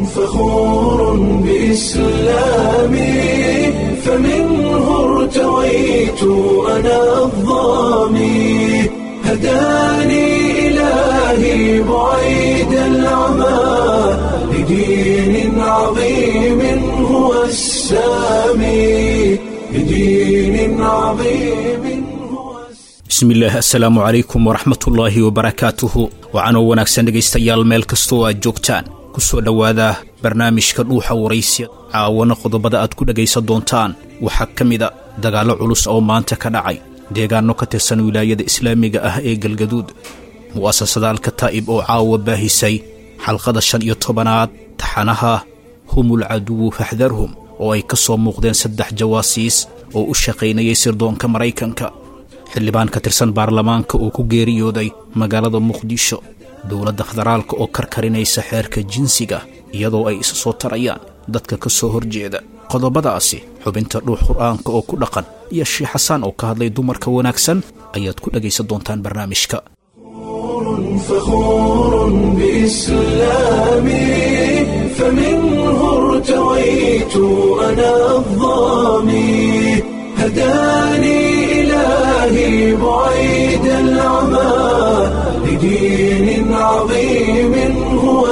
فخور بإسلامي فمنه ارتويت أنا الظامي هداني إلهي بعيد العمى لدين عظيم هو السامي لدين عظيم هو bismillaah assalaamu calaykum waraxmatullaahi wabarakaatuhu wacanoo wanaagsan dhegaystayaal meel kastoo aad joogtaan ku soo dhowaada barnaamijka dhuuxa waraysiya caawana qodobada aad ku dhegaysan doontaan waxaa ka mida dagaallo culus oo maanta ka dhacay deegaanno ka tirsan wilaayada islaamiga ah ee galgaduud mu'asasada alkataa'ib oo caawa baahisay xalqada shan iyo tobanaad taxanaha humul caduwu faxdarhum oo ay ka soo muuqdeen saddex jawaasiis oo u shaqaynayay sirdoonka maraykanka xildhibaan ka tirsan baarlamaanka oo ku geeriyooday magaalada muqdisho dowladda federaalka oo karkarinaysa xeerka jinsiga iyadoo ay isa soo tarayaan dadka ka soo horjeeda qodobadaasi xubinta dhuux qur'aanka oo ku dhaqan iyo sheikh xasaan oo ka hadlay dumarka wanaagsan ayaad ku dhegaysan doontaan barnaamijka فخور بإسلامي فمنه ارتويت أنا الظامي هداني إلهي بعيد العمى لدين عظيم هو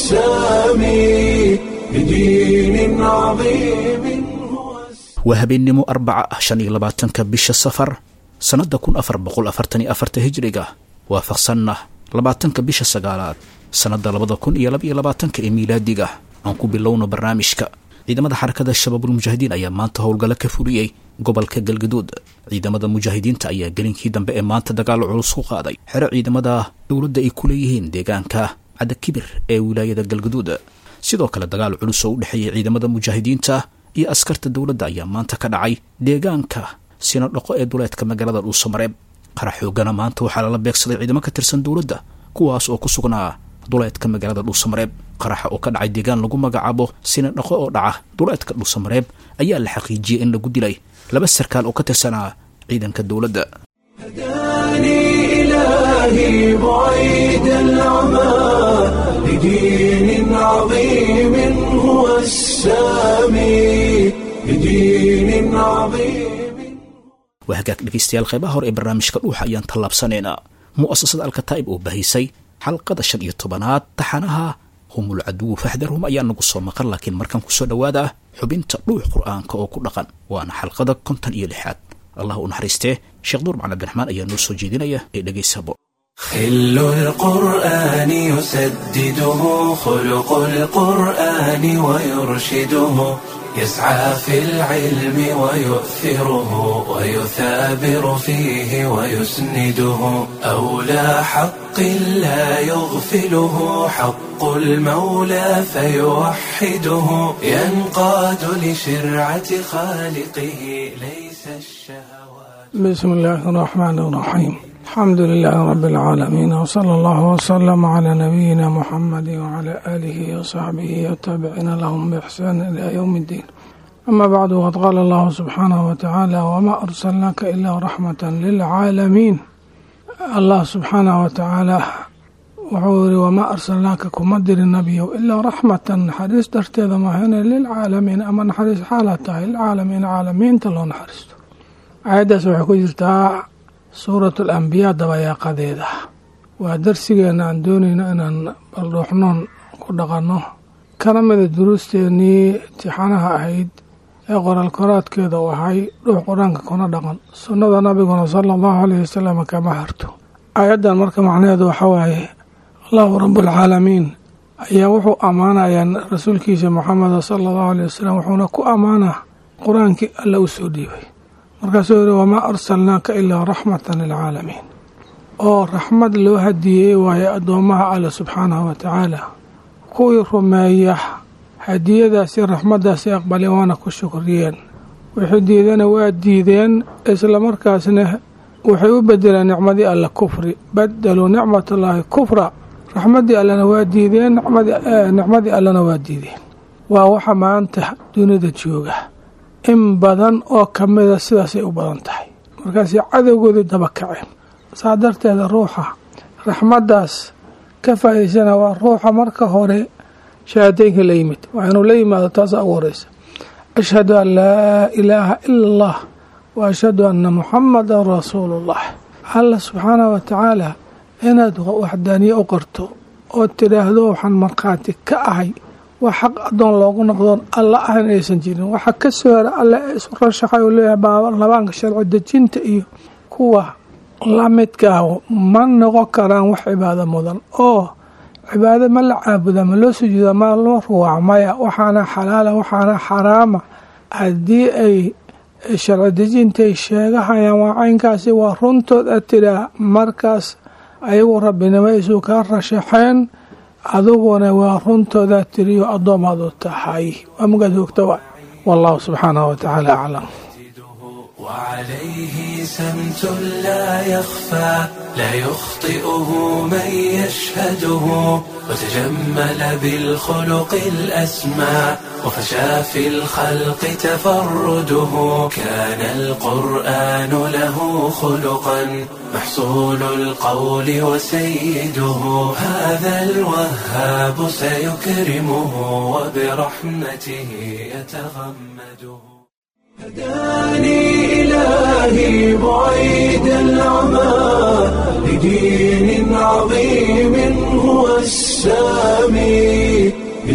السامي لدين عظيم هو السامي waa habeennimo arbaca ah shan iyo labaatanka bisha safar sannadda kun afar boqol afartan iyo afarta hijriga waafaqsanna labaatanka bisha sagaalaad sannadda labada kun iyo laba iyo labaatanka ee miilaadiga aan ku bilowno barnaamijka ciidamada xarakada shabaabulmujaahidiin ayaa maanta howlgallo ka fuliyey gobolka galgaduud ciidamada mujaahidiinta ayaa gelinkii dambe ee maanta dagaalo culus ku qaaday xero ciidamada dowladda ay ku leeyihiin deegaanka cadakibir ee wilaayada galgaduud sidoo kale dagaal culus oo u dhexeeyay ciidamada mujaahidiinta iyo askarta dowladda ayaa maanta ka dhacay deegaanka sinodhaqo ee duleedka magaalada dhuusamareeb qarax xoogana maanta waxaa lala beegsaday ciidamo ka tirsan dowladda kuwaas oo ku sugnaa duleedka magaalada dhuusamareeb qaraxa oo ka dhacay deegaan lagu magacaabo sinadhaqo oo dhaca duleedka dhuusamareeb ayaa la xaqiijiyey in lagu dilay laba sarkaal oo ka tirsanaa ciidanka dowladda هداني إلهي بعيد العمى لدين عظيم هو السامي لدين عظيم waa hagaag dhegaystayaal qeybaha hore ee barnaamijka dhuuxa ayaan tallaabsanaynaa mu'asasada alkataa'ib oo bahisay xalqada shan iyo tobanaad taxanaha humul caduwu faxdarhum ayaa nagu soo maqan laakiin markan kusoo dhowaada xubinta dhuux qur'aanka oo ku dhaqan waana xalqada konton iyo lixaad allah u naxariistee sheekh duur macali abdiraxmaan ayaa noo soo jeedinaya ee dhegaysabo خل القرآن يسدده خلق القرآن ويرشده يسعى في العلم ويؤثره ويثابر فيه ويسنده أولى حق لا يغفله حق المولى فيوحده ينقاد لشرعة خالقه ليس الشهوات بسم الله الرحمن الرحيم الحمد لله رب العالمين وصلى الله وسلم على نبينا محمد وعلى آله وصحبه والتابعين لهم بإحسان إلى يوم الدين أما بعد وقد قال الله سبحانه وتعالى وما أرسلناك إلا رحمة للعالمين الله سبحانه وتعالى wuxuu yiri wamaa arsalnaaka kuma dirin nabiyow ilaa raxmatan naxariis darteeda maahane lilcaalamiin ama naxariis xaala tahay lilcaalamiin caalamiinta loo naxariisto aayaddaas waxay ku jirtaa suurat alambiyaa dabayaaqadeeda waa darsigeena aan doonayno inaan baldhuuxnoon ku dhaqanno kana mida duruusteennii tixanaha ahayd ee qoraal koraadkeeda u ahay dhuux qur-aanka kuna dhaqan sunnada nabiguna sala allahu aleyh wasalam kama harto aayaddan marka macnaheedu waxaa waaye allahu rabualcaalamiin ayaa wuxuu ammaanayaa rasuulkiisa moxameda sala allahu aleyh wasalam wuxuuna ku ammaanaa qur-aankii alla u soo dhiibay markaasuu yihi wamaa arsalnaaka ilaa raxmatan lilcaalamiin oo raxmad loo hadiyey waaye addoommaha alle subxaanahu wa tacaala kuwii rumeeya hadiyadaasi raxmaddaasi aqbaleen waana ku shukriyeen wixii diidana waa diideen islamarkaasna waxay u bedeleen nicmadii alle kufri badaluu nicmatallaahi kufra raxmaddii allena waa diideen nicmadii allena waa diideen waa waxa maanta dunida jooga in badan oo ka mida sidaasay u badan tahay markaasay cadowgoodii daba kaceen saa darteeda ruuxa raxmaddaas ka faa'idaysana waa ruuxa marka hore shahaadaynka la yimid waa inuu la yimaado taasa ugu horeysa ashhadu an laa ilaaha ila allah wa ashhadu anna muxamadan rasuulullah alla subxaanah wa tacaala inaad waxdaaniye u qorto oo tidhaahdo waxaan markhaati ka ahay wax xaq adoon loogu noqdoon alla ahan aysan jirin waxa ka soo hora alle isu rashaxay uu leeyahay baarlamaanka sharci dejinta iyo kuwa lamidkaa ma noqon karaan wax cibaado mudan oo cibaado ma la caabuda ma loo sujuuda ma loo ruwaac maya waxaana xalaala waxaana xaraama haddii ay sharci dejintay sheegahayaan waa caynkaasi waa runtood aad tidhaa markaas ayagu rabbinimo isu kaa rashaxeen adiguna waa runtoodaad tiriyo addoomaadu tahay waa mugaad hoogta wa wallahu subxaanahu wa tacaala aclam وعليه سمت لا يخفى لا يخطئه من يشهده وتجمل بالخلق الأسمى وفشى في الخلق تفرده كان القرآن له خلقا محصول القول وسيده هذا الوهاب سيكرمه وبرحمته يتغمده هداني إلهي بعيد العمى لدين عظيم هو السامي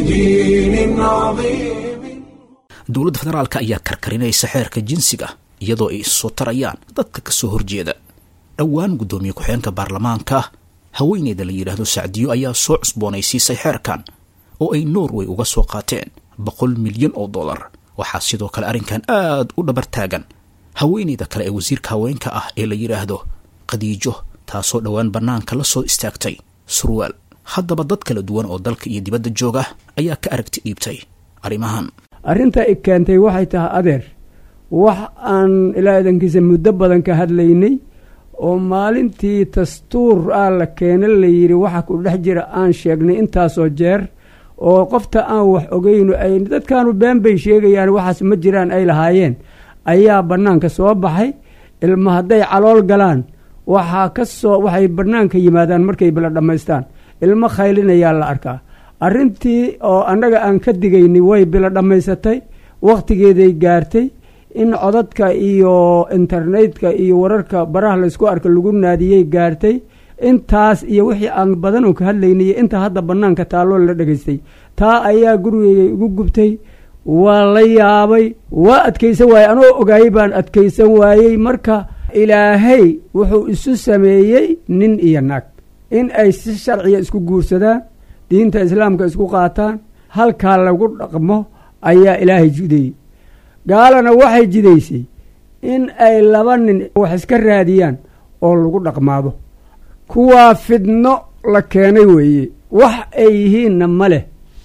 لدين عظيم dowladda federaalka ayaa karkarinaysa xeerka jinsiga iyadoo ay issoo tarayaan dadka ka soo horjeeda dhowaan guddoomiye ku-xeenka baarlamaanka haweeneyda la yidhaahdo sacdiyo ayaa soo cusboonaysiisay xeerkan oo ay norway uga soo qaateen boqol milyan oo dollar waxaa sidoo kale arrinkan aad u dhabar taagan haweeneyda kale ee wasiirka haweenka ah ee la yidhaahdo khadiijo taasoo dhowaan bannaanka la soo istaagtay surwaal haddaba dad kala duwan oo dalka iyo dibadda jooga ayaa ka aragti dhiibtay arrimahan arrinta i keentay waxay tahay adeer wax aan ilaa idankiisa muddo badan ka hadlaynay oo maalintii dastuur ah la keena la yidhi waxa ku dhex jira aan sheegnay intaasoo jeer oo qofta aan wax ogeyno ay dadkaanu been bay sheegayaan waxaas ma jiraan ay lahaayeen ayaa bannaanka soo baxay ilma hadday calool galaan waxaa ka soo waxay bannaanka yimaadaan markay bila dhammaystaan ilmo khaylinayaa la arkaa arrintii oo annaga aan ka digayni way bila dhammaysatay wakhtigeeday gaartay in codadka iyo internetka iyo wararka baraha laysku arka lagu naadiyey gaartay intaas iyo wixii aan badan oo ka hadlaynay inta hadda bannaanka taalloo la dhegaystay taa ayaa gurigeyga igu gubtay waa la yaabay waa adkaysan waayey anoo ogaayey baan adkaysan waayey marka ilaahay wuxuu isu sameeyey nin iyo naag in ay si sharciya isku guursadaan diinta islaamka isku qaataan halkaa lagu dhaqmo ayaa ilaahay jideeyey gaalana waxay jidaysay in ay laba nin wax iska raadiyaan oo lagu dhaqmaado kuwaa fidno la keenay weeye wax ay yihiinna ma leh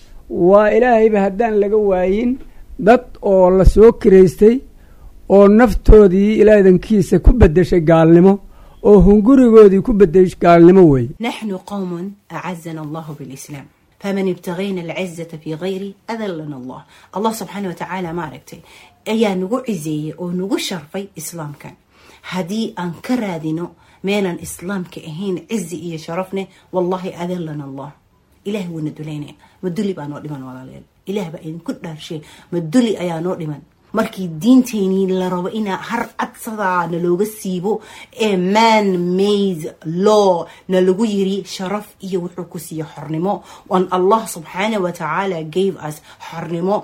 waa ilaahayba haddaan laga waayin dad oo la soo kiraystay oo naftoodii ilaadankiisa ku beddeshay gaalnimo oo hungurigoodii ku beddeshay gaalnimo weeye نحن قوم أعزنا الله بالإسلام فمن ابتغينا العزة في غيره أذلنا الله الله سبحانه وتعالى ما ركتي أيا نقو عزية أو نقو شرفي إسلام كان هدي أنكرادينو ميلا إسلام كأهين عزي إيا شرفنا والله أذلنا الله إله وندلينا مدلي بقى نوع لمن ولا ليل إله بقى إن كل شيء مدلي أيا نوع لمن markii diinteynii la rabo inaa har cadsadaa na looga siibo ee man made law na lagu yiri sharaf iyo wuxuu ku siiya xornimo on allah subxaana wa tacaala gave us xornimo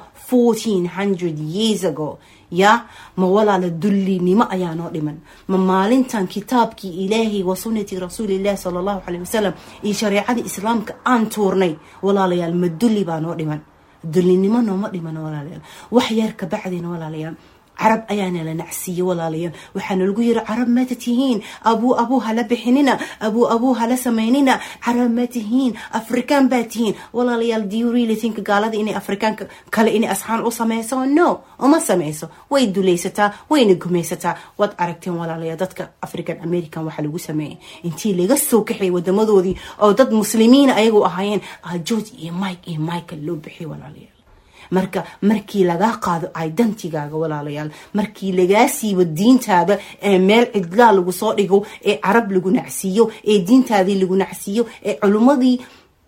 1400 years ago ya ma walaala dullinimo ayaa noo dhiman ma maalintan kitaabkii ilaahay wa sunnati rasuulillahi sala allahu caleyh wasalam iyo shareecadii islaamka aan tuurnay walaalayaal ma dulli baa noo dhiman dullinimo nooma dhiman walaalayaal wax yar ka bacdina walaalayaal carab ayaana la nacsiiye walaalayaal waxaana lagu yiri carab ma tihiin abuu abuu hala bixinina abuu abuu hala samaynina carab ma tihiin afrikaan baa tihiin walaalayaal do you really think gaalada inay afrikaanka kale inay asxaan u sameyso no uma sameyso way dulaysataa wayna gumaysataa waad aragteen walaalayaal dadka african american waxaa lagu sameeyay intii laga soo kaxay wadamadoodii oo dad muslimiina ayagu ahaayeen george iyo mike iyo michael loo bixiyay walaalayaal marka markii lagaa qaado identigaaga walaalayaal markii lagaa siibo diintaada ee meel cidlaa lagu soo dhigo ee carab lagu nacsiiyo ee diintaadii lagu nacsiiyo ee culummadii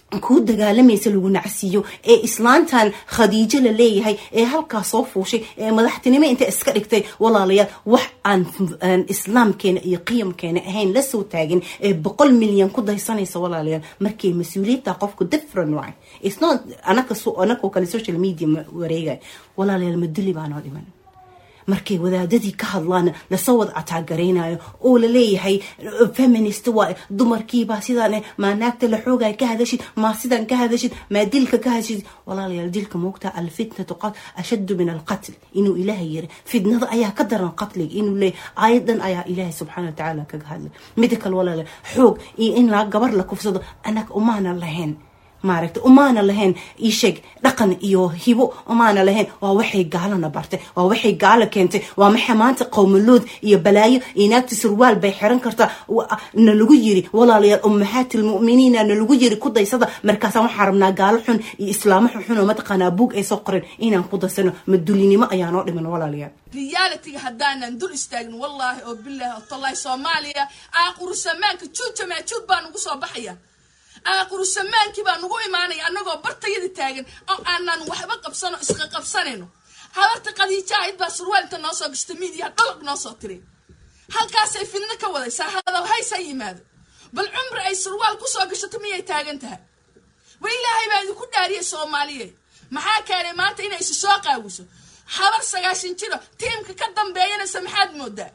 kuu dagaalamaysa lagu nacsiiyo ee islaantan khadiijo la leeyahay ee halkaa soo fuushay ee madaxtinimo inta iska dhigtay walaalayaal wax aan aan islaamkeena iyo qiyamkeena ahayn la soo taagin ee boqol milyan ku daysanaysa walaalayaal markay mas-uuliyadta qofku different waay it's not anaka anakoo kale social media wareegay walaalayaal maduli baanoo dhiman markay wadaadadii ka hadlaan lasoo wada cataaggaraynayo oo la leeyahay feminist waa dumarkiibaa sidaan maa naagta la xoogay ka hadashid maa sidan ka hadashid maa dilka ka hadashid walaalayaal dilka moogta alfitnatu ashaddu min alqatl inuu ilaahay yiri fitnada ayaa ka daran qatliga inuu leeyahay aayadan ayaa ilaahay subxaana watacaala kaga hadlay mida kale walaalayaal xoog iyo in la gabar la kufsado annaga umaana lahayn maaragta umaana lahayn isheeg dhaqan iyo hibo umaana lahayn waa waxay gaalana bartay waa waxay gaalo keentay waa maxay maanta qowmalood iyo balaayo iyo naagta surwaal bay xiran kartaa na lagu yiri walaalayaal ummahaatulmu'miniina na lagu yiri ku daysada markaasaan waxaa rabnaa gaalo xun iyo islaamo xun oo mataqaanaa buug ay soo qoren inaan ku daysano madulinimo ayaa noo dhiman walaalayaal realitiga haddaanan dul istaagin wallaahi oo bilaahi oo tallahi soomaaliya aaqursamaanka juujamee juud baa nugu soo baxaya aaqurusamaankii baa nugu imaanaya annagoo bartayada taagan oo aanan waxba qabsano isqa qabsanayno habarta qadiija ahayd baa surwaal inta noo soo gashta miidiya dhalaq noo soo tiri halkaasay fidno ka wadaysaa hadal haysaa yimaado bal cumri ay surwaal kusoo gashato miyay taagan tahay wa ilaahay baa idinku dhaariyay soomaaliye maxaa keenay maanta inay isu soo qaawiso habar sagaashan jiro tiimka ka dambeeyanaysa maxaad moodaa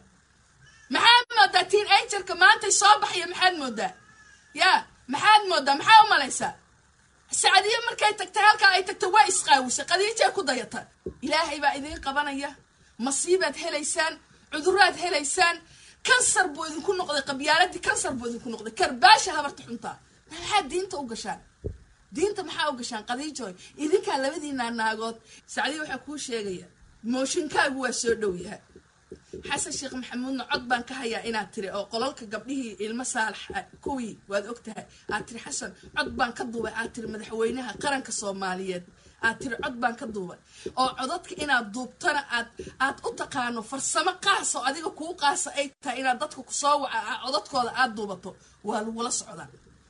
maxaad moodaa tiin anjarka maantay soo baxaya maxaad moodaa yaa maxaad moodaa maxaa u malaysaa sacadiyo markay tagtay halkaa ay tagtay waa isqaawisay qadiijaa ku dayata ilaahay baa idiin qabanaya masiibaad helaysaan cuduraad helaysaan kansar buu idinku noqday qabyaaladii kansar buu idinku noqday karbaasha habarta xuntaa maxaad diinta u gashaan diinta maxaa u gashaan qadiijoy idinkaa labadiinaa naagood sacdiyo waxaa kuu sheegaya mooshinkaagu waa soo dhow yaha xasan sheekh maxamuudna cod baan ka hayaa inaad tiri oo qolalka gabdhihii ilmo saalax kuwii waad og tahay aad tiri xasan cod baan ka duubay aad tiri madaxweynaha qaranka soomaaliyeed aad tiri cod baan ka duubay oo codadka inaad duubtana aad aad u taqaano farsamo qaas oo adiga kuu qaasa ay tahay inaad dadka kusoo waca codadkooda aad duubato waa lagula socdaa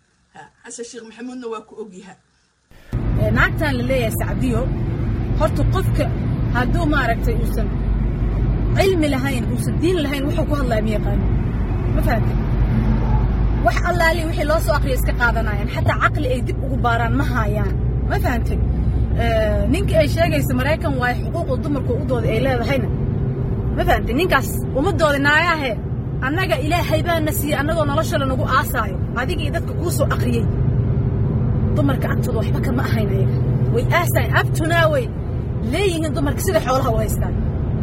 xasan sheekh maxamuudna waa ku ogyaha naagtan la leeyahay sacdiyo horta qofka hadduu maaragtay uusan cilmi lahayn uusan diin lahayn wuxuu ku hadlaya ma yaqaano ma fahamtay wax allaali wixii loo soo aqriya iska qaadanayaan xataa caqli ay dib ugu baaraan ma haayaan ma fahamtay ninkii ay sheegaysa maraykan waayo xuquuqda dumarku u dooda ay leedahayna ma fahamtay ninkaas ummadooda naayaahe annaga ilaahay baana siiyey annagoo noloshooda nagu aasaayo adiga iyo dadka kuu soo aqriyey dumarka agtooda waxba kama ahayn ayaga way aasayan abtunaa way leeyihiin dumarka sida xoolaha u haystaan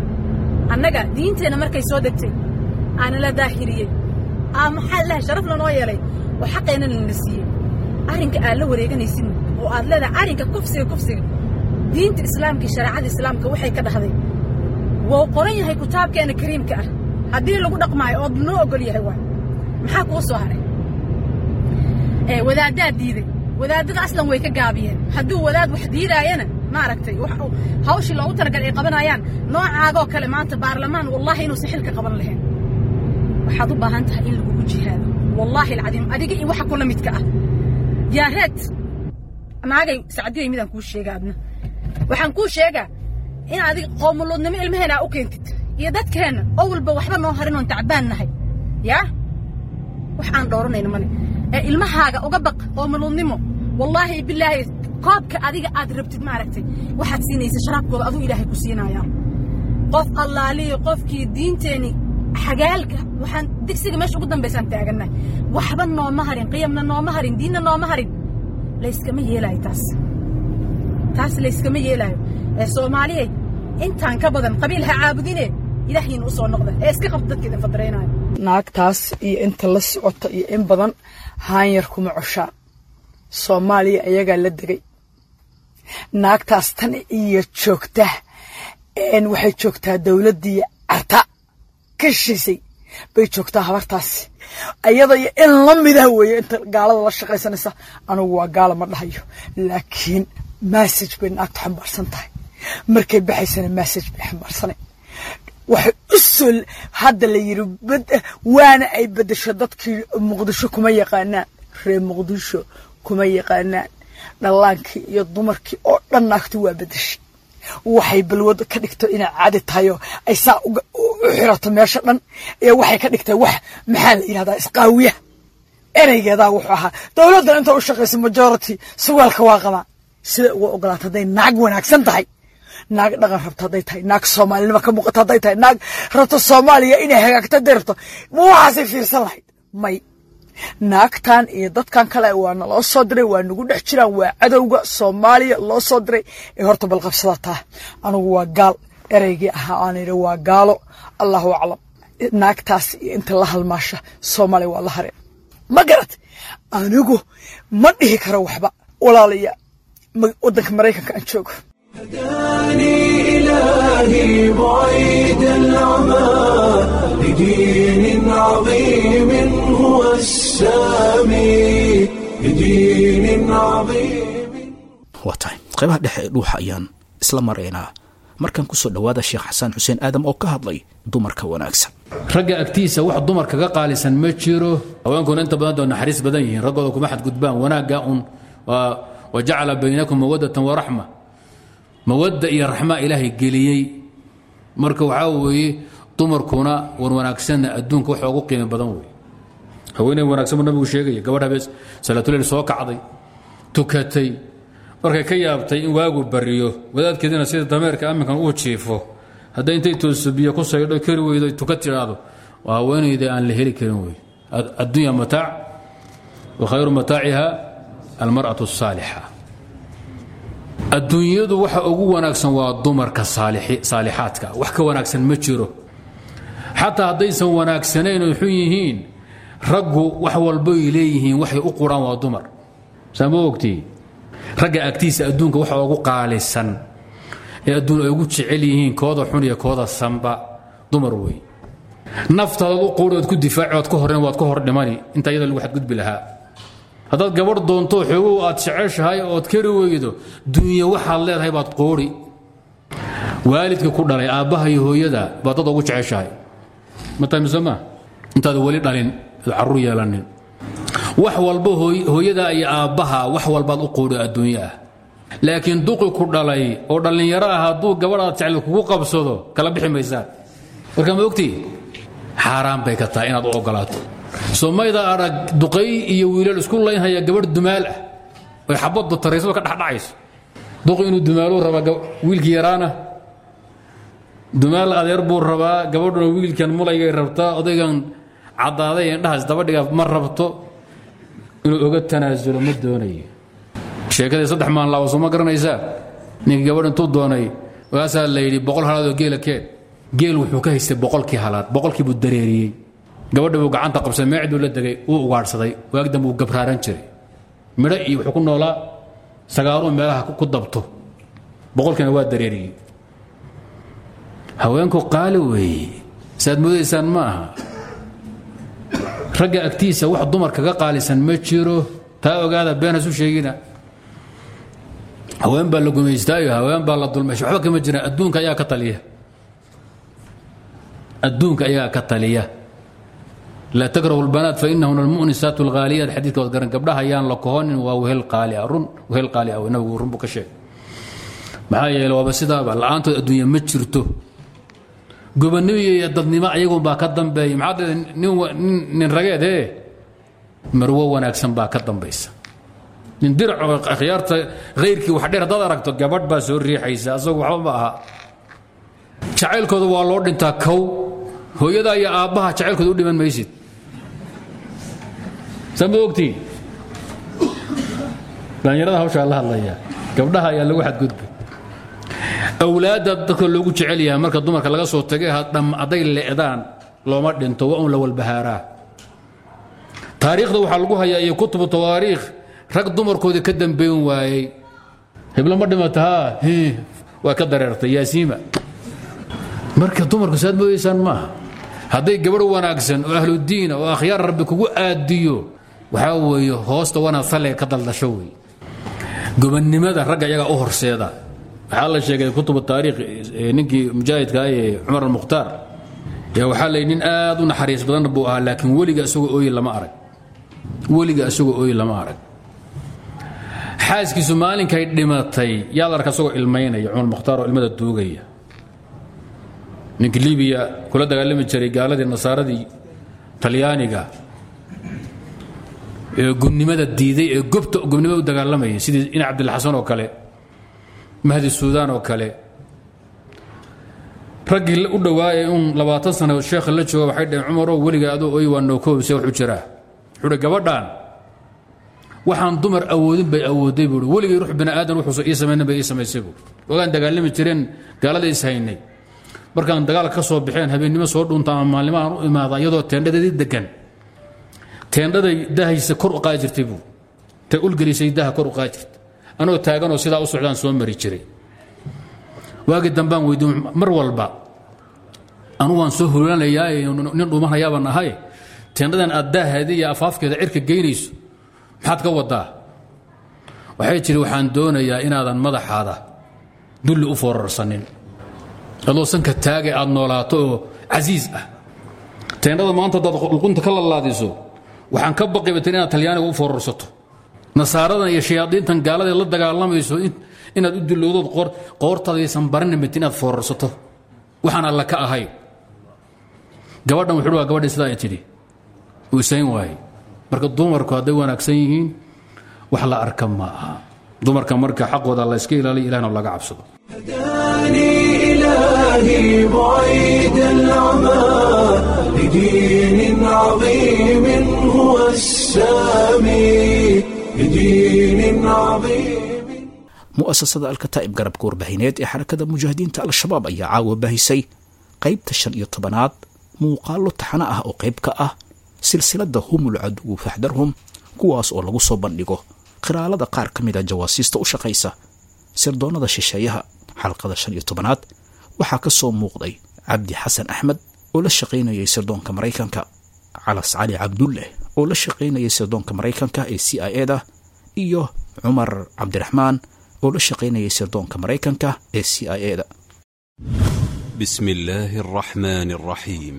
annaga diinteenna markay soo degtay aana la daahiriyey aa maxaa laha sharaf lanoo yeelay oo xaqeenna lana siiyey arrinka aad la wareeganaysin oo aad leedahay arrinka kufsiga kufsiga diinta islaamka iyo shareecada islaamka waxay ka dhahday wuu qoran yahay kitaabkeena kariimka ah haddii lagu dhaqmaayo ood noo ogol yahay waay maxaa kuu soo haray wadaaddaad diiday wadaadada aslan way ka gaabiyeen hadduu wadaad wax diidaayana maaragtay hawshii loogu talagal ay qabanayaan noocaagoo kale maanta baarlamaan wallahi inuusan xilka qaban lahayn waxaad u baahan tahay in lagugu jihaado wallaahi alcadiim adiga iyo waxa kula midka ah yaareed naagay sacdiyay midaan kuu sheega adna waxaan kuu sheegaa in adiga qoomuluudnimo ilmaheena aa u keentid iyo dadkeenna oo walba waxba noo harin oon tacbaan nahay yaa wax aan dhooranayno male ee ilmahaaga uga baq qoomuluudnimo wallaahi bilaahi koobka adiga aad rabtid maaragtay waxaad siinaysa sharaabkooda aduu ilaahay ku siinayaa qof allaaliyo qofkii diinteeni xagaalka waxaan digsiga meesha ugu dambaysaan taagannahay waxba nooma harin qiyamna nooma harin diinna nooma harin layskama yeelaayo taas taas layskama yeelaayo ee soomaaliyay intaan ka badan qabiil ha caabudine ilaahiina u soo noqda ee iska qabta dadka idin fadaraynayo naagtaas iyo inta la socota iyo in badan haanyar kuma coshaa soomaaliya ayagaa la degay naagtaas tan iyo joogta waxay joogtaa dowladdii carta ka shishay bay joogtaa habartaasi ayada iyo in la midah weeye inta gaalada la shaqaysanaysa anugu waa gaala ma dhahayo laakiin massage bay naagta xambaarsan tahay markay baxaysana massage bay xambaarsanay waxay u soo hadda la yidhi waana ay beddesho dadkii muqdisho kuma yaqaanaan reer muqdisho kuma yaqaanaan dhallaankii iyo dumarkii oo dhan naagtu waa bedeshay waxay balwad ka dhigto inay caadi tahayo ay saa u xirato meesha dhan ee waxay ka dhigtay wax maxaa la yidhahdaa isqaawiya ereygeedaa wuxuu ahaa dowladdan inta u shaqaysa majority suwaalka waa qabaa siday uga ogolaata hadday naag wanaagsan tahay naag dhaqan rabto hadday tahay naag soomaalinimo ka muuqato hadday tahay naag rabto soomaaliya inay hagaagto hadday rabto ma waxaasay fiirsan lahayd may naagtan iyo dadkan kale waa naloo soo diray waa nagu dhex jiraan waa cadowga soomaaliya loo soo diray ee horta balqabsada taa anigu waa gaal ereygii ahaa aan idhi waa gaalo allahu aclam naagtaas iyo inta la halmaasha soomaaliya waa la hareen ma garat anigu ma dhihi karo waxba walaalaya waddanka maraykanka aan joogo هداني إلهي بعيد العمى لدين عظيم هو السامي لدين عظيم waa tahay qaybaha dhexe ee dhuuxa ayaan isla maraynaa markan kusoo dhowaada sheekh xasaan xuseen aadam oo ka hadlay dumarka wanaagsan ragga agtiisa wax dumar kaga qaalisan ma jiro haweenkuna inta badan doo naxariis badan yihiin raggooda kuma xadgudbaan wanaagga un wa jacala baynakum mawadatan waraxma mawadda iyo raxma ilaahay geliyey marka waxaa weeye dumarkuna wan wanaagsanna adduunka waxa ugu qiimo badan wey haweeney wanaagsan buu nabigu sheegaya gabadh habeen salaatuleyl soo kacday tukatay markay ka yaabtay in waagu bariyo wadaadkeedina sida dameerka amminkan uu jiifo hadday intay tooso biyo ku saydho kari weydo tuka tidhaahdo waa haweenayda aan la heli karin wey addunya mataac wa khayru mataaciha almar'atu asaalixa adduunyadu waxa ugu wanaagsan waa dumarka saalixaadka wax ka wanaagsan ma jiro xataa haddaysan wanaagsanayn oy xun yihiin raggu wax walboy leeyihiin waxay u quraan waa dumar saa ma ogtii ragga agtiisa adduunka waxa ugu qaalisan ee adduun ay ugu jecel yihiin kooda xun iyo kooda sanba dumar wey naftaadaad u quuri ood ku difaaci oad ka horren waad ka hor dhimani inta iyada lagu xadgudbi lahaa haddaad gabadh doonto xoogow aad jeceshahay ood kari weydo dunya waxaad leedahay baad qoori waalidka ku dhalay aabbaha iyo hooyada baad dad ugu jeceshahay matamiso maa intaad weli dhalin ad carruur yeelanin wax walba hooyada iyo aabbaha wax walbaad u qoodho adduunyo ah laakiin duqi ku dhalay oo dhallinyaro ah hadduu gabadhaad jecel kugu qabsado kala bixi maysaan marka ma ogtii xaaraan bay ka tahay inaad u ogolaato somayda arag duqay iyo wiilal isku laynhaya gabadh dumaal ah oy xabaddu taraysado ka dhexdhacayso duqi inuu dumaaluu rabaa wiilkii yaraana dumaal adeer buu rabaa gabadhuna wiilkan mulaygay rabtaa odaygan caddaaday indhahaas dabadhiga ma rabto inuu oga tanaasulo ma doonayo sheekadii saddex maan laawaso ma garanaysaa ninkii gabadh intuu doonay waasaa la yidhi boqol halaadoo geela keen geel wuxuu ka haystay boqolkii halaad boqolkii buu dareeriyey gabadha buu gacanta qabsay meecduu la degay wuu ugaadhsaday waagdan buu gabraaran jiray midho iyo wuxuu ku noolaa sagaaluu meelaha ku dabto boqolkiina waa dareeriyey haweenku qaali weeye saaad moodaysaan ma aha ragga agtiisa wax dumar kaga qaalisan ma jiro taa ogaada been hasu sheegina haween baa la gumaystaayo haween baa la dulmaysha waxba kama jiraan adduunka ayaa ka taliya adduunka ayagaa ka taliya laa takrahu lbanaat fainahuna almu'nisaat alghaaliyaat xadiidka waad garan gabdhaha ayaan la kohonin waa wehel qaali ah run wehel qaali ah nabigu run buu ka sheegay maxaa yeele waaba sidaaba la-aantood adduunya ma jirto gobonnimo iyo dadnimo ayagun baa ka dambeeya maxaa nin nin rageed ee marwo wanaagsan baa ka dambaysa nin diracoo akhyaarta khayrkii wax dheer haddaad aragto gabadh baa soo riixaysa asagu waxba ma aha jacaylkooda waa loo dhintaa kow hooyada iyo aabbaha jacaylkooda u dhiman maysid saa ma ogtiin dhallinyarada hawshaa la hadlaya gabdhaha ayaa lagu xadgudbay awlaadda dadka loogu jecel yahay marka dumarka laga soo tagay hadday le'daan looma dhinto waa un la walbahaaraa taariikhda waxaa lagu hayaa iyo kutubu tawaariikh rag dumarkoodii ka dambeyn waayey heblo ma dhimata haa waa ka dareertay yaasiima marka dumarku saad moodaysaan maaha hadday gabadh wanaagsan oo ahludiina oo akhyaar rabbi kugu aadiyo waxaa weeye hoosta wanaad salliga ka daldasho wey gobonnimada ragga iyagaa u horseeda waxaa la sheegay kutubu taariikh ninkii mujaahidka ee cumar almukhtaar yaa waxaa layidhi nin aad u naxariis badan buu ahaa laakiin weliga isagoo ooyi lama arag weliga isagoo ooyi lama arag xaaskiisu maalinkay dhimatay yaad arka isagoo ilmaynaya cumar mukhtaar oo ilmada duugaya ninkii libiya kula dagaalami jiray gaaladii nasaaradii talyaaniga ee gubnimada diiday ee gobta gubnimada u dagaalamayay sidii ina cabdilxasan oo kale mahdi suudaan oo kale raggii u dhowaaye un labaatan sano sheekha la jooga waxay dhaheen cumaroo weliga adoo oy waa nookoobse wuxuu jiraa wuxuu hi gabadhaan waxaan dumar awoodin bay awooday buui weligay ruux bini aadan wuxuusa ii samaynan bay ii samaysay buui ogaan dagaalami jireen gaalada is haynay markaan dagaal ka soo baxeen habeennimo soo dhunta ama maalnimo aan u imaada iyadoo teendhadeedii degan teendhaday dahaysa kor u qaadi jirtay buu ta ulgelisay daha kor u qaadi jirta anoo taaganoo sidaa u socdaan soo mari jiray waagii dambaan weydiin mar walba anu waan soo hulanayaa nin dhuumanayaabaan ahay teendhadan aad daaheeda iyo afaafkeeda cirka geynayso maxaad ka wadaa waxay jiri waxaan doonayaa inaadan madaxaada dulli u foorarsanin adoo sanka taagay aad noolaato oo casiis ah teendhada maanta haddaad luqunta ka lalaadiso waxaan ka baqibatan inaad talyaaniga u foorarsato nasaaradan iyo shayaadiintan gaaladae la dagaalamayso inaad u dulowdood qoortaadaysan baranimit inaad foorarsato waxaan alla ka ahay gabadhan wuxuu waa gabadhii sidaa ay tidhi uu isayn waaye marka dumarku hadday wanaagsan yihiin wax la arka ma aha dumarka marka xaqooda la iska ilaaliya ilahna laga cabsado هداني إلهي بعيد العمى لدين عظيم هو السامي لدين عظيم mu'asasada alkataa'ib garabka warbaahineed ee xarakada mujaahidiinta al-shabaab ayaa caawa baahisay qaybta shan iyo tobanaad muuqaallo taxano ah oo qayb ka ah silsiladda humul caduwu faxdarhum kuwaas oo lagu soo bandhigo qiraalada qaar ka mid a jawaasiista u shaqaysa sirdoonnada shisheeyaha xalqada shan iyo tobanaad waxaa ka soo muuqday cabdi xasan axmed oo la shaqaynayay sirdoonka maraykanka calas cali cabdulleh oo la shaqaynayay sirdoonka maraykanka ee c i eda iyo cumar cabdiraxmaan oo la shaqaynayay sirdoonka maraykanka ee c i eda بسم الله الرحمن الرحيم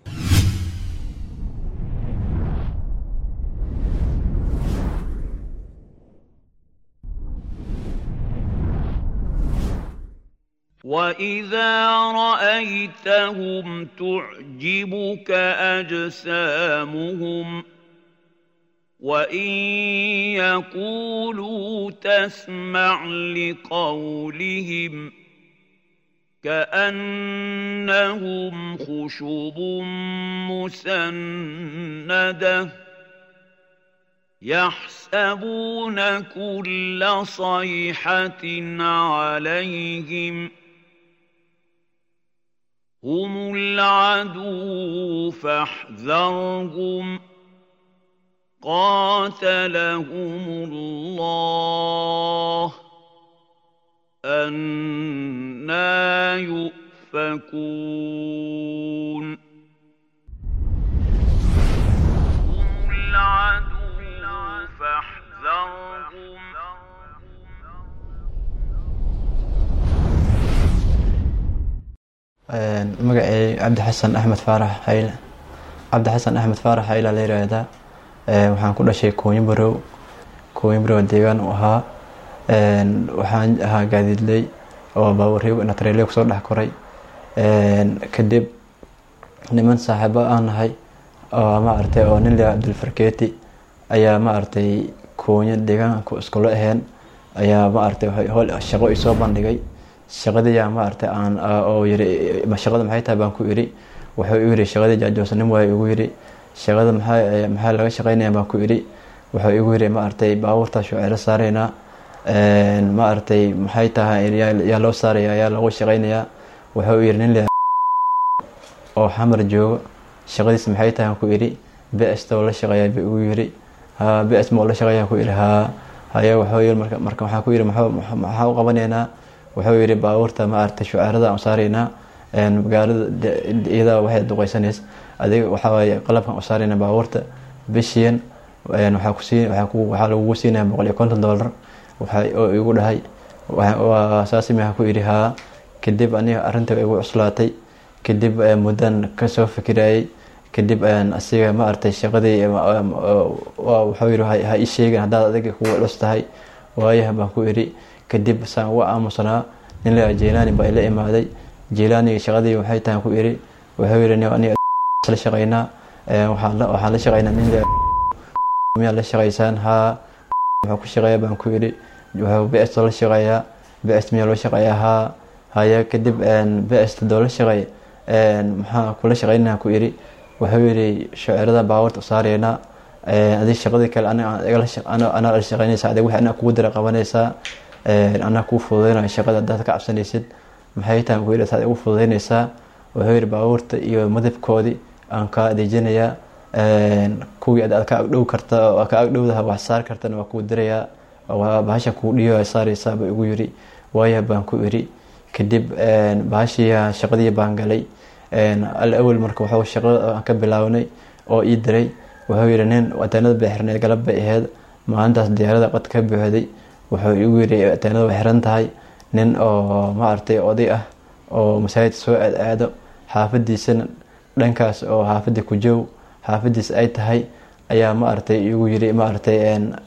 واذا رايتهم تعجبك اجسامهم وان يقولوا تسمع لقولهم كانهم خشب مسنده يحسبون كل صيحه عليهم هم العدو فاحذرهم قاتلهم الله أنا يؤفكون هم العدو فاحذرهم magacay cabdi xasan axmed faarax xayle cabdi xasan axmed faarax xayla la yiraahdaa waxaan ku dhashay koonyibarow koonyibarow deegaan u ahaa waxaan ahaa gaadiidley oo baabuuryo natreley kusoo dhex koray kadib niman saaxiibo aan nahay oo maaragtay oo nin lea abdulfarkeeti ayaa maaragtay koonyo deegaanku iskula aheen ayaa maaragtay howl shaqo isoo bandhigay shaqadiyaa maaragtay aan oo yiri shaqada maxay tahay baan ku iri wuxuu igu yiri shaqadii jaajoosanim waa igu yiri shaqada maxaa maxaa laga shaqeynaya baan ku iri wuxuu igu yiri maaragtay baabuurta shuceelo saaraynaa maaragtay maxay tahay yaa loo saaraya yaa lagu shaqeynayaa wuxuu yiri nin le oo xamar joogo shaqadiis maxay tahay aan ku iri bs oo la shaqeeyaa buu igu yiri ha bs ma oo la shaqeeyaa ku iri ha haye wuxuu yiri marka marka waxaan ku yiri maxaa u qabanaynaa wuxuu yidhi baabuurta maaragtay shucaarada aan saaraynaa magaalada iyadaa waxay duqeysaneys adiga waxaa waaye qalabkan u saarayna baabuurta bishiyan waxaa kusii waxaa lagugu siinaya boqol iyo konton dollar waxa oo igu dhahay saasi maxaa ku yidhi haa kadib aniga arrinta igu cuslaatay kadib muddan kasoo fikirayay kadib asiga maaragtay shaqadii wuxuu yidhi ha ii sheegin haddaad adiga kugu culus tahay waayaha baan ku iri kadib saan uga aamusanaa nin la jeylaani baa ila imaaday jeylaaniga shaqadii waxay tahay ku iri wuxuu yidhi aniga la shaqaynaa waxaan la shaqaynaa nin miyaa la shaqaysaan haa wuxuu ku shaqeeya baan ku iri wuxuu bs la shaqeeyaa bs miyaa loo shaqeeyaa haa haya kadib bs doo la shaqeey maxaa kula shaqaynaa ku iri wuxuu yidhi shaceerada baawarta u saaraynaa adi shaqadii kale anaa la shaqaynaysa adig wixii anaa kugu dira qabanaysaa anaa kuu fududeynaya shaqada haddaad ka cabsanaysid maxay tahay ku yidhi saad igu fududeynaysaa wuxuu yidhi baabuurta iyo madabkoodii aan kaa adeejinayaa kuwii aad ka agdhow karta oo ka agdhowdaha wax saar kartana waa kuu dirayaa bahasha kuu dhiyo saaraysaa buu igu yidhi waaya baan ku iri kadib bahashii shaqadii baan galay al awel marka wuxuu shaqada aan ka bilaawnay oo ii diray wuxuu yidhi nin ateenada bay xirneed galab bay ahayd maalintaas diyaarada qad ka buuxday wuxuu igu yidhi ateenada way xiran tahay nin oo maaragtay oday ah oo masaajidka soo aad aado xaafadiisana dhankaas oo xaafadii ku joog xaafadiis ay tahay ayaa maaragtay igu yidhi maaragtay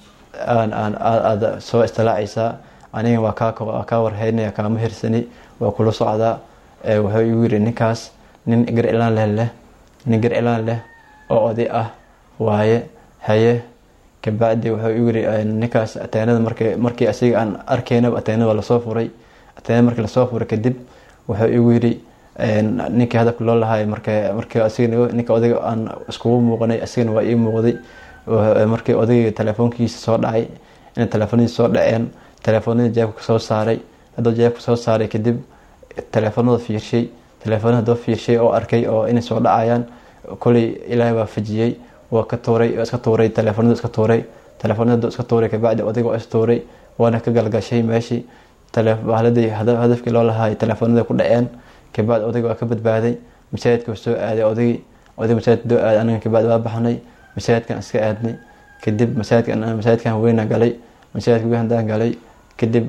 aad soo istilaacaysaa aniga waa kaa warhaynaya kaama hirsani waa kula socdaa wuxuu igu yidhi ninkaas nin gar ilaan leh leh nin gar ilaan leh oo oday ah waaye haye kabacdi wuxuu igu yidhi ninkaas ateenada markii markii asiga aan arkaynaba ateenada waa lasoo furay ateenada markii lasoo furay kadib wuxuu igu yidhi ninkii hadafka loo lahaay marka markii asiga ninka odayga aan iskugu muuqanay asigana waa ii muuqday markii odayga telefoonkiisa soo dhacay inay telefoonadiisa soo dhaceen telefoonadii jeebka soo saaray hadduu jeebka soo saaray kadib telefoonada fiirshay telefoonada hadduu fiirshay oo arkay oo inay soo dhacayaan koley ilaahay waa fajiyey waa ka tuuray iska tuuray telefoonada iska tuuray telefoonada hadduu iska tuuray kabacdi odayga waa is tuuray waana ka galgashay meeshii bahladii hadafkii loo lahaay telefoonada ku dhaceen kabacdi odayga waa ka badbaaday masaajidka soo aaday odaygii oday masaajidka doo aaday aniga kabacdi waa baxnay masaajidkan iska aadnay kadib masaajidkan masaajidkan weyna galay masaajidka weyn haddaan galay kadib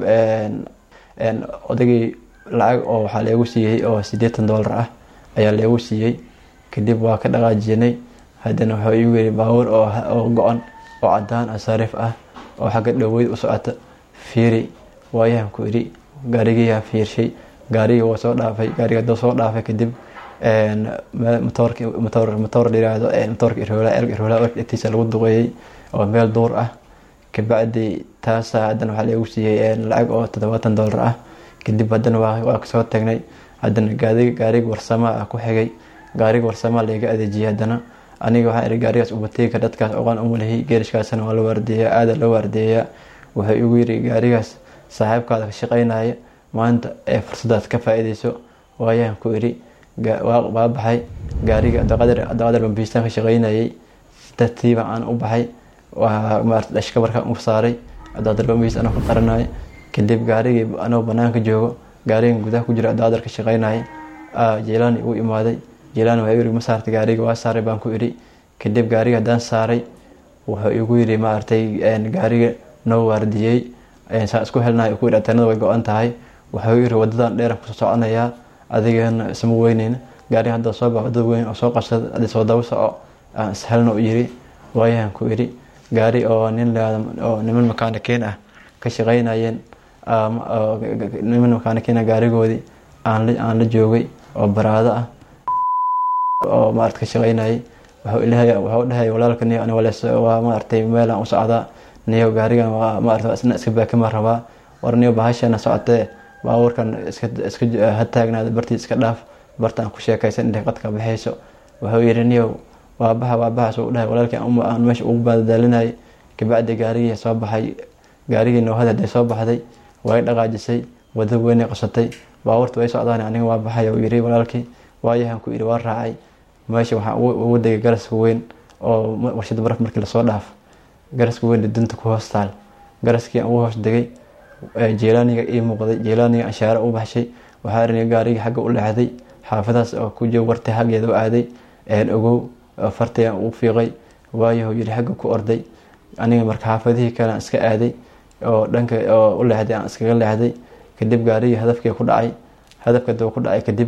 odaygii lacag oo waxaa leegu siiyey oo siddeetan dollar ah ayaa leegu siiyey kadib waa ka dhaqaajinay haddana wuxuu igu yiri baabuur oo go-an oo cadaan ah sariif ah oo xagga dhoweyd u socota fiiri waayahan ku idhi gaarigiyaa fiirshay gaarigii waa soo dhaafay gaariga hadduu soo dhaafay kadib matoorki matoor matoor dhiraahdo matoorka iroola erg iroola agtiisa lagu duqeeyey oo meel duur ah kabacdi taasa haddana waxaa lagu siiyey lacag oo toddobaatan dollar ah kadib haddana waa kasoo tagnay haddana gaari gaariga warsamaa ah ku xigay gaariga warsamaa layga adeejiyey haddana aniga waxaan ihi gaarigaas ubateega dadkaas oqaan umalahi geerishkaasna waa la waardeeyaa aada loo waardeeyaa wuxuu igu yiri gaarigaas saaxiibkaada ka shaqeynaya maanta ee fursadaad ka faa-ideyso waayaan ku idhi waa baxay gaariga abdiqadar bambiistaan ka shaqeynayay tartiiba aan u baxay maarata dhashkabarka u saaray abdiqadar bambiis anoo ka qaranaya kadib gaarigii anoo banaanka joogo gaarigan gudaha ku jira abdiqadar ka shaqeynaya jeelaani igu imaaday jeelaani waa yiri ma saartay gaariga waa saaray baan ku idhi kadib gaariga haddaan saaray wuxuu igu yiri maaragtay gaariga noo waardiyey saan isku helnahay ku yidhi ateenada way go-an tahay wuxuu yiri wadadan dheeran kusoo soconayaa adigana isma weyneyna gaariga hadda soo bax wadada weyn oo soo qabsada adi soo daba soco aan ishelna u yiri waayahan ku idhi gaari oo nin oo niman makaanikiin ah ka shaqeynayeen niman makaanikiina gaarigoodii aan la joogay oo baraado ah oo maarata ka shaqeynayay wuxuu dhahay walaalka niyo ani walees waa maaragtay meelaan u socdaa niyo gaarigan waa maarata isna iska baakima rabaa war niyo bahashana socotee baabuurkan iska iska ha taagnaada bartii iska dhaaf barta aan ku sheekaysan intay qadka baxayso wuxuu yidhi niyow waa baxa waa baxa suu dhahay walaalkii aan meesha ugu baadadaalinayay kabacdi gaarigii soo baxay gaarigii noohada hadday soo baxday way dhaqaajisay wada weynay qosatay baabuurta way socdaan aniga waa baxay uu yidhi walaalkii waayahan ku yidhi waa raacay meesha waxaan ugu degay garaska weyn oo warshada baraf markii lasoo dhaaf garaska weyn dunta ku hoos taal garaskii aan ugu hoos degay jeelaaniga ii muuqday jeelaaniga anshaare u baxshay waxaa rini gaarigii xagga u leexday xaafadaas oo ku joog wartay xaggeeda u aaday ogow fartayaan ugu fiiqay waayahu yidhi xagga ku orday aniga marka xaafadihii kale aan iska aaday oo dhanka oo u leexday aan iskaga leexday kadib gaarigii hadafkii ku dhacay hadafka daba ku dhacay kadib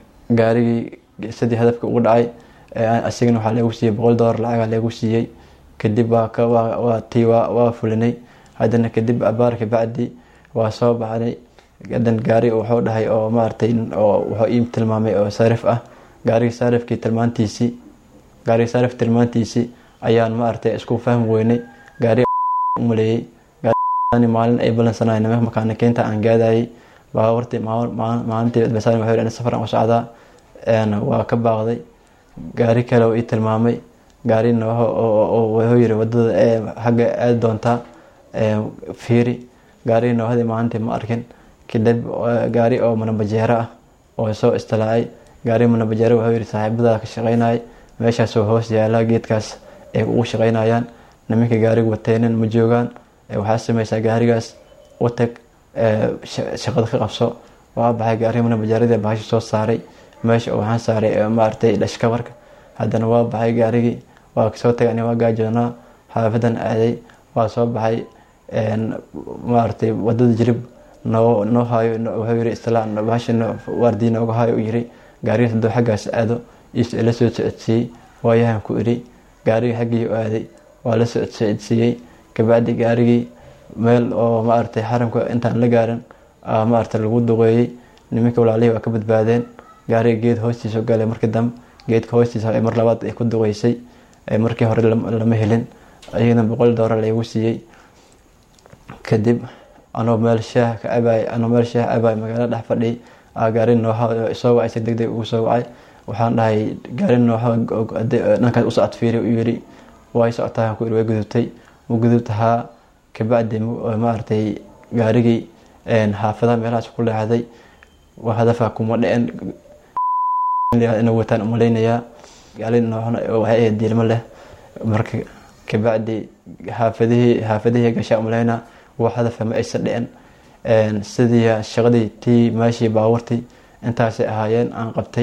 gaarigii sidii hadafka ugu dhacay asigana waxaa leegu siiyey boqol dollar lacaga leegu siiyey kadib waa tii waa fulinay haddana kadib abaarka bacdi waa soo baxnay hadan gaari wuxuu dhahay oo maaragtay wuxuu ii tilmaamay oo saarif ah gaarigii saarifkii tilmaantiisii gaarigii saarif tilmaantiisii ayaan maaragtay isku fahmi weynay gaari umaleeyey maalin ay balansanay nimanka makaanikiinta aan gaadayay baawartii maalintii basaan wuxuu yidhi safaran u socdaa waa ka baaqday gaari kale oo ii tilmaamay gaarina wuxuu yiri wadada xagga aadi doontaa fiiri gaarigii noohadii maalintii ma arkin kadib gaari oo manabajeero ah oo soo istilaacay gaari manabajeero wuxuu yiri saaxiibada ka shaqeynayay meeshaasoo hoos yaala geedkaas ay ugu shaqeynayaan nimanka gaariga wateenin ma joogaan waxaa sameysaa gaarigaas u tag shaqada ka qabso waa baxay gaariga manabajeeradii bahashi soo saaray meesha waxaan saaray maaragtay dhashkabarka haddana waa baxay gaarigii waa soo tagay ani waa gaajoonaa xaafadan aaday waa soo baxay maaragtay wadada jirib noo noo haayo wuxuu yiri istilaa bahashi waardii nooga haayo u yiri gaarigaas hadduu xaggaas aado ila soo socodsiiyey waayahan ku idhi gaarigii xaggii u aaday waa la socodsiiyey kabacdi gaarigii meel oo maaragtay xaramka intaan la gaarin maaragtay lagu duqeeyey nimanka walaalihii waa ka badbaadeen gaariga geed hoostiisa galay markii dambe geedka hoostiisa mar labaad ay ku duqeysay markii hore lama helin ayagana boqol doolar laygu siiyey kadib anoo meel shaah ka cabay anoo meel shaah cabay magaalada dhex fadhiyay gaari nooha soo wacay si degdeg ugu soo wacay waxaan dhahay gaari nooha dhankaas u socod fiiri u yiri way socotaa ku way gudubtay u gudubtahaa kabacdi maaragtay gaarigii xaafadaha meelahaas ku leexday wax hadafa kuma dhicin inay wataan umalaynayaa gaali nooxna waxay ahayd diilmo leh marka kabacdi xaafadihii xaafadihii gashaa umalaynaa wax hadafa ma aysan dhicin sidii shaqadii tii meeshii baawartii intaasay ahaayeen aan qabtay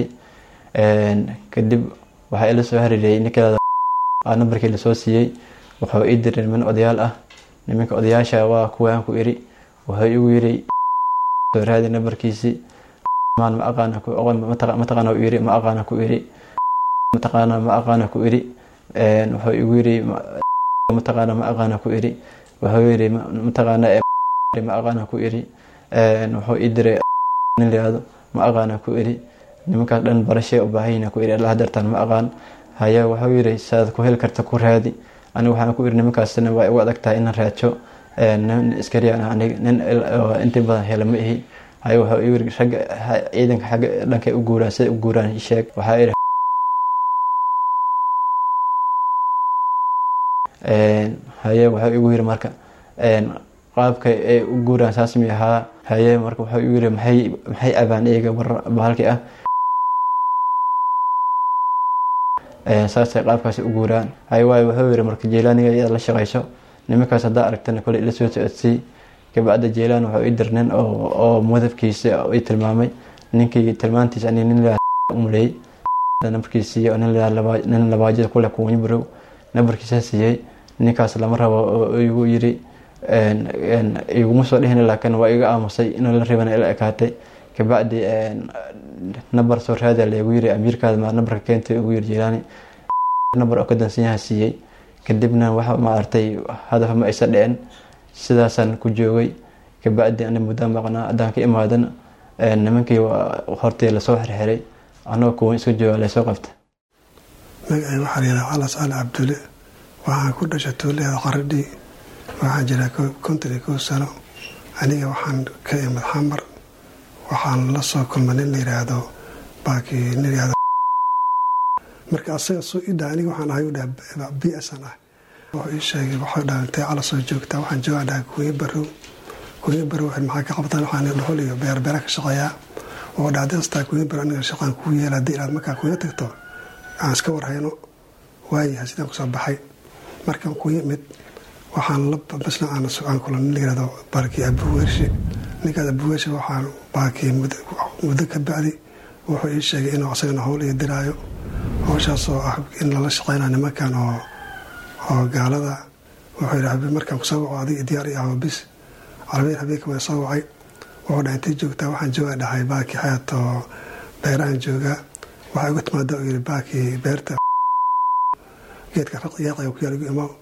kadib waxaa ila soo hariiriyay ninkeeda nambarkii lasoo siiyey wuxuu ii diray niman odayaal ah nimanka odayaasha waa kuwaan ku iri wuxuu igu yiri soo raadi nambarkiisii ma aqaana mataqaana u yiri ma aqaana ku iri mataqaana ma aqaana ku iri wuxuu igu yiri mataqaana ma aqaana ku iri wuxuu yiri mataqaana ma aqaana ku iri wuxuu ii diray nin layihahdo ma aqaana ku iri nimankaas dhan barashee u baahayna ku iri allah dartaan ma aqaan haya wuxuu yiri saad ku heli karta ku raadi aniga waxaan ku iri nimankaasna waa igu adag tahay inaan raajo nin iskariyan aniga nin intii badan hela ma ihi haya wuxuu igu yiri ragga ciidanka xagga dhankay u guuraan siday u guuraan sheeg waxaa iri haye wuxuu igu yiri marka qaabka ay u guuraan saas mi ahaa haye marka wuxuu igu yiri maxay maxay abaan iyaga bahalkii ah saasay qaabkaasi u guuraan hay waay wuxuu yiri marka jeylaaniga iyada la shaqayso nimankaas haddaa aragtana kole ila soo socodsii kabacda jeylaan wuxuu ii dir nin oo mudabkiisa ii tilmaamay ninkii tilmaantiisa ani nin umaleeyey nambarkiisa siiyey nin labaajada kule kuwanyi barow nambarkiisa siiyey ninkaas lama rabo oo igu yiri iguma soo dhihin laakiin waa iga aamusay inuu la rabana ila ekaatay kabacdi nabar soo raada lagu yiri amiirkaada ma nabarka keentay ugu yiri jilaani nabar oo ka dansan yaha siiyey kadibna waxa ma artay hadaf ma aysa dhicin sidaasaan ku joogay kabacdi ani muddo maqnaa haddaan ka imaadana nimankii hortii lasoo xirxiray anagoo kuwan iska jooga laysoo qabta magacay waxaa layidhaha calas cali cabdulle waxaan ku dhashay tuuleeda qaradhii waxaan jiraa konton iyo kow sano aniga waxaan ka imid xamar waxaan la soo kulmay nin la yidhaahdo baakii nin yihahdo marka asaga soo ii dhaha aniga waxaan ahay u dhaha b s an ah wuxuu ii sheegay waxuu dhaha intay cala soo joogtaa waxaan joogaa dhaha kuuyo barow kuuyo barow waxay maxaa ka qabtaan waxaan dhuxul iyo beerbeera ka shaqeeyaa oo dhaha haddii astaa kuuyo barow aniga shaqaan kuu yeela haddii inaad markaa kuuyo tagto aan iska warhayno waayahay sidaan kusoo baxay markaan ku yimid waxaan la basna aan kulan nin la yihahdo baarkii abuweershe ninkaas abuweershe waxaan baakii muddo ka bacdi wuxuu ii sheegay inuu asagana howl iyo diraayo howshaasoo ah in lala shaqeynayo nimankan oo oo gaalada wuxuu yidhi markaan kusoo waco adiga diyaar iyo ahobis carabiyan habeenka waa soo wacay wuxuu dhahay intay joogtaa waxaan joogaa dhahay baakii xayaat oo beerahan joogaa waxaa igu timaada uu yidhi baakii beerta geedka raqyaaqaya ku yaal igu imo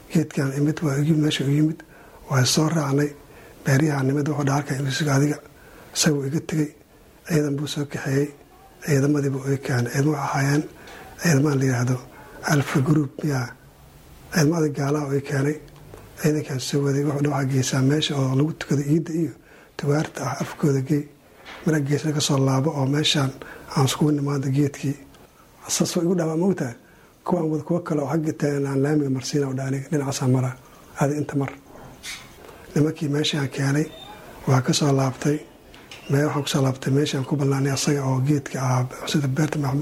geedkan imid waa igi meesha u yimid waa soo raacnay beeryaha nimid wuxuu dhaha halkan imisiga adiga isaguu iga tegey ciidan buu soo kaxeeyey ciidamadiibu i keenay ciidamo waxay ahaayeen ciidamadan la yidhaahdo alfa group miyaa ciidamada gaalaha oo i keenay ciidankan soo waday wuxuu dha waxaa geysaa meesha oo lagu tukado iidda iyo tugaarta ah afkooda gey mara geesna ka soo laabo oo meeshaan aan iskugu nimaado geedkii sasoo igu dhamaa mogtaha kuwaan wada kuwo kale oo xagga taagan aan laamiga marsiina dha aniga dhinacaasaa mara adi inta mar nimankii meeshaan keenay waa ka soo laabtay mee waxaan kusoo laabtay meeshaan ku ballaanay asaga oo geedka ahaa sida beerta maxmud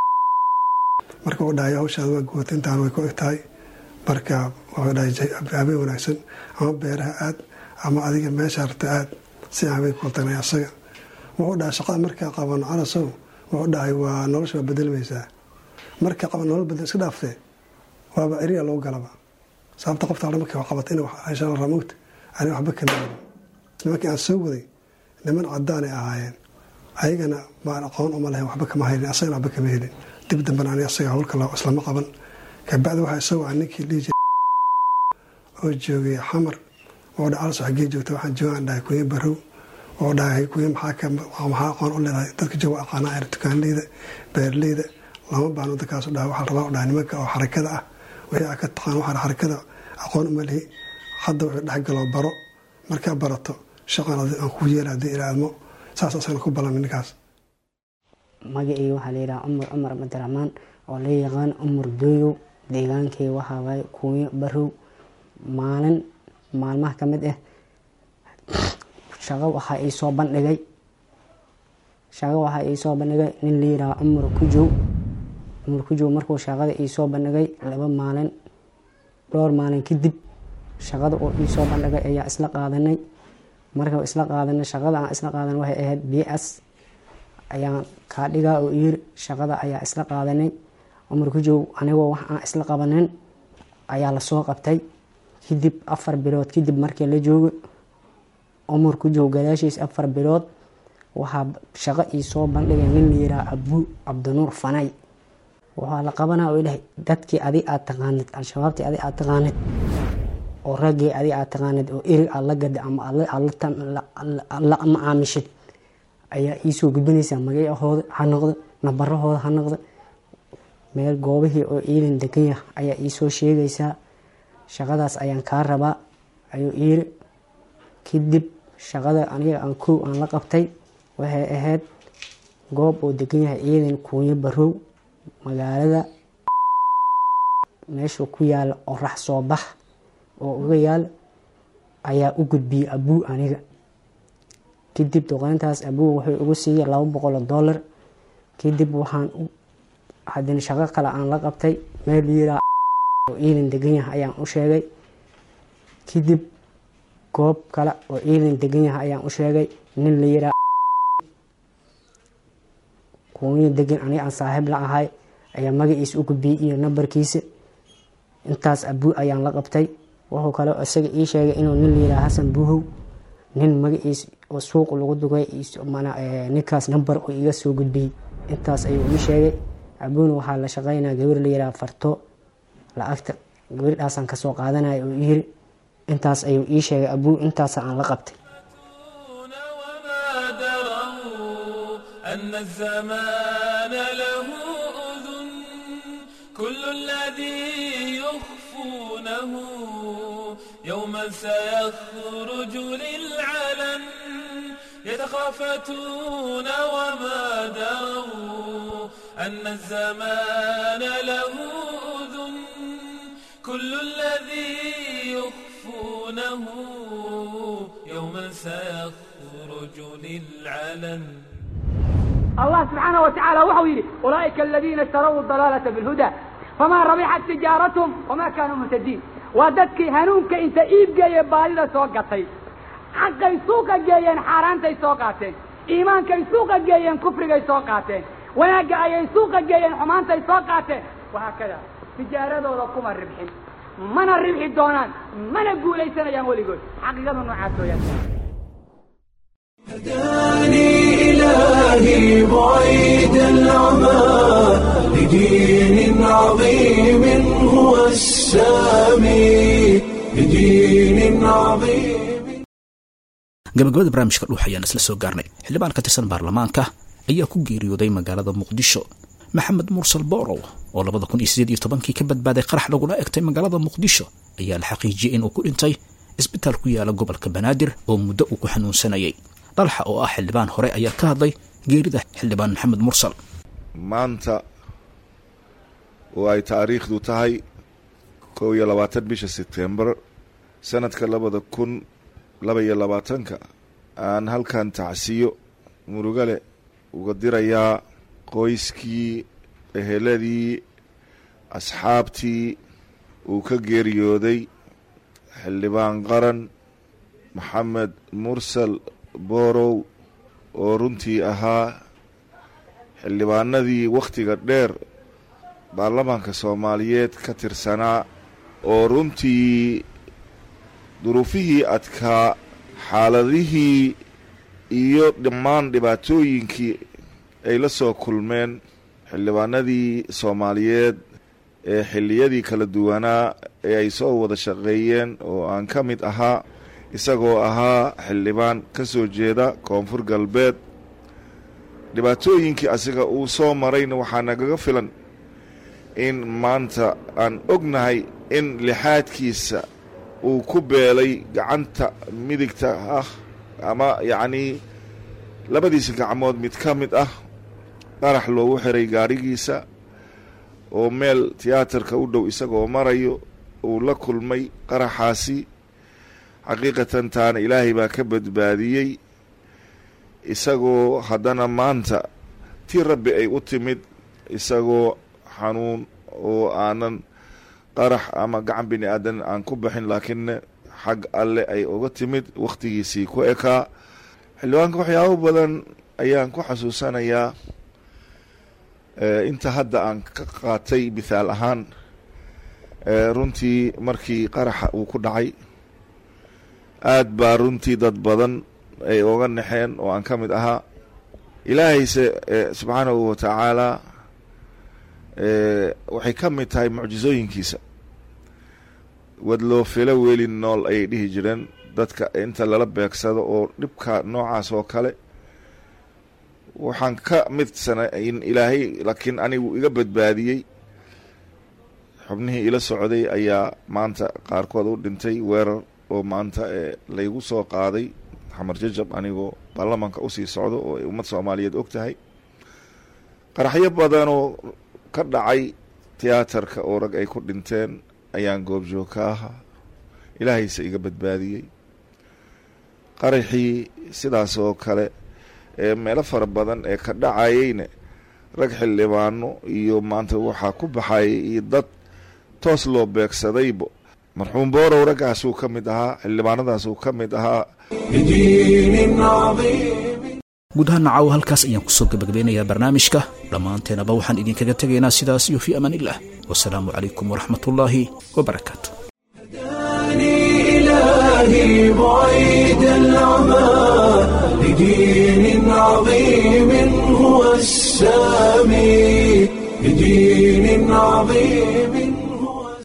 marka uu dhahay hawshaada waa guwatay intaan way ku eg tahay marka wuxuu dhahay habeen wanaagsan ama beeraha aad ama adiga meesha rta aad si aan habeen kula tagnay asaga wuxuu dhahay shaqada markaa qabano calasow wuxuu dhahay waa nolosha waa bedelmaysaa marka qaban nolol bedel iska dhaaftee waaba eriya lagu galaba sababta qofta hore markii qabatay in heshaan ramogta ani waxba kama helin nimankii aan soo waday niman cadaan ay ahaayeen ayagana maan aqoon uma lahayn waxba kama helin asagana waxba kama helin dib dambana ani asaga howlka islama qaban kabacdi waxaa isagoo aan ninkii dhihi jiray oo joogay xamar oo dha alas xaggee joogta waxaan joogaan dhahay kunya barow oo dhahay kunya maxaa maxaa aqoon u leedahay dadka jooga aqaanaa er dukaanleyda beerleyda lama baano dadkaasu dhahay waxaa rabaa u dhahay nimanka oo xarakada ah wixii aa ka taqaan waxaa xarakada aqoon uma lihi hadda wuxuu dhexgaloo baro markaa barato shaqan aan ku yeela haddii ilaadmo saas asagana ku ballamay ninkaas magacii waxaa layidhaha cumar cumar abdiraxmaan oo la yaqaan cumar dooyow deegaankay waxaa waaye kuunyo barow maalin maalmaha ka mid ah shaqo waxaa ii soo bandhigay shaqo waxaa ii soo bandhigay nin la yidhaha cumar kujow cumar kujow markuu shaqada ii soo bandhigay laba maalin dhowr maalin kadib shaqada uu ii soo bandhigay ayaa isla qaadanay marka isla qaadanay shaqada aan isla qaadanay waxay ahayd b s ayaan kaa dhigaa oo yiri shaqada ayaa isla qaadanay cumar kujow anigoo wax aan isla qabanin ayaa lasoo qabtay kadib afar bilood kadib markii la joogo cumar kujow gadaashiis afar bilood waxaa shaqo ii soo bandhigay nin la yiraa abu cabdinuur fanay waxaa la qabanaa oo ilahay dadkii adig aad taqaanid al-shabaabtii adig aad taqaanid oo raggii adig aad taqaanid oo erig aad la gada ama aad la macaamishid ayaa iisoo gudbinaysaa magacahooda ha noqdo nabarahooda ha noqdo meel goobihii oo ciidan deganya ayaa iisoo sheegaysaa shaqadaas ayaan kaa rabaa ayuu iiri kadib shaqada aniga aan kow aan la qabtay waxay ahayd goob oo degan yahay ciidan kuunyo barow magaalada meeshuu ku yaala orax soo bax oo uga yaal ayaa u gudbiyey abuu aniga kadib duqeyntaas abuu wuxuu igu siiyey laba boqol oo dollar kadib waxaan hadina shaqo kale aan la qabtay meel yiraa oo ciidan degan yahay ayaan u sheegay kadib goob kale oo ciidan degan yahay ayaan u sheegay nin la yiraa kuunyo degan aniga aan saaxiib la ahay ayaa magaciisa u gudbiyey iyo nambarkiisa intaas abuu ayaan la qabtay wuxuu kale isaga ii sheegay inuu nin la yiraa xasan buuhow nin magaciisa oo suuq lagu dugay ninkaas nambar oo iga soo gudbiyey intaas ayuu ii sheegay abuuna waxaa la shaqeynaa gabar la yiraa farto lacagta gabardhaasaan kasoo qaadanaya oo yiri intaas ayuu ii sheegay abuu intaas aan la qabtay أن الزمان له أذن كل الذي يخفونه يوما سيخرج للعلن يتخافتون وما دروا أن الزمان له أذن كل الذي يخفونه يوما سيخرج للعلن الله سبحانه وتعالى وحو يري أولئك الذين اشتروا الضلالة بالهدى فما ربحت تجارتهم وما كانوا مهتدين وددك هنونك انت ايب جاي بالida soo gatay xaqay suuqa geeyeen xaaraantay soo qaateen iimaankay suuqa geeyeen kufrigay soo qaateen wanaagga ayay suuqa geeyeen xumaantay soo qaateen wahaakada tijaaradooda kuma ribxin mana ribxi doonaan mana guulaysanayaan weligood xaqiiqadu noocaas weeyaan هداني إلهي بعيد العمى لدين عظيم هو السامي gabagabada barnaamijka dhuux ayaan isla soo gaarnay xildhibaan ka tirsan baarlamaanka ayaa ku geeriyooday magaalada muqdisho maxamed mursal boorow oo labada kun iyo sideed iyo tobankii ka badbaaday qarax lagula egtay magaalada muqdisho ayaa la xaqiijiyey inuu ku dhintay isbitaal ku yaala gobolka banaadir oo muddo uu ku xanuunsanayay dhalxa oo ah xildhibaan hore ayaa ka hadlay geerida xildhibaan maxamed mursal maanta oo ay taariikhdu tahay kow iyo labaatan bisha sebtembar sanadka labada kun laba iyo labaatanka aan halkan tacsiyo murugale uga dirayaa qoyskii eheladii asxaabtii uu ka geeriyooday xildhibaan qaran maxamed mursal boorow oo runtii ahaa xildhibaanadii wakhtiga dheer baarlamaanka soomaaliyeed ka tirsanaa oo runtii duruufihii adkaa xaaladihii iyo dhammaan dhibaatooyinkii ay la soo kulmeen xildhibaanadii soomaaliyeed ee xilliyadii kala duwanaa ee ay soo wada shaqeeyeen oo aan ka mid ahaa isagoo ahaa xildhibaan ka soo jeeda koonfur galbeed dhibaatooyinkii asiga uu soo marayna waxaa nagaga filan in maanta aan ognahay in lixaadkiisa uu ku beelay gacanta midigta ah ama yacnii labadiisa gacmood mid ka mid ah qarax loogu xiray gaadhigiisa oo meel tiyaatarka u dhow isagoo marayo uu la kulmay qaraxaasi xaqiiqatan taana ilaahay baa ka badbaadiyey isagoo haddana maanta tii rabbi ay u timid isagoo xanuun oo aanan qarax ama gacan bini aadan aan ku baxin laakiinne xag alle ay uga timid wakhtigiisii ku ekaa xildhibaanka waxyaabo badan ayaan ku xasuusanayaa inta hadda aan ka qaatay mithaal ahaan runtii markii qaraxa uu ku dhacay aad baa runtii dad badan ay oga naxeen oo aan ka mid ahaa ilaahayse subxaanahu watacaalaa waxay ka mid tahay mucjisooyinkiisa wadloo filo weli nool ayay dhihi jireen dadka inta lala beegsado oo dhibka noocaas oo kale waxaan ka mid sana in ilaahay laakiin anigu iga badbaadiyey xubnihii ila socday ayaa maanta qaarkood u dhintay weerar oo maanta laygu soo qaaday xamar jajab anigoo baarlamaanka usii socdo oo ay ummad soomaaliyeed og tahay qaraxyo badanoo ka dhacay tiyaatarka oo rag ay ku dhinteen ayaan goobjoog ka ahaa ilaahayse iga badbaadiyey qaraxii sidaas oo kale ee meelo fara badan ee ka dhacayeyne rag xildhibaano iyo maanta waxaa ku baxayay iyo dad toos loo beegsadaybo marxuum boorow raggaasuu ka mid ahaa xildhibaanadaasuu ka mid ahaa guud ahaan nacaw halkaas ayaan kusoo gabagabeynayaa barnaamijka dhammaanteenaba waxaan idinkaga tegaynaa sidaas iyo fii amaan illah wasalaamu calaykum waraxmat ullaahi wabarakaatu إلهي بعيد العمى لدين عظيم هو السامي لدين عظيم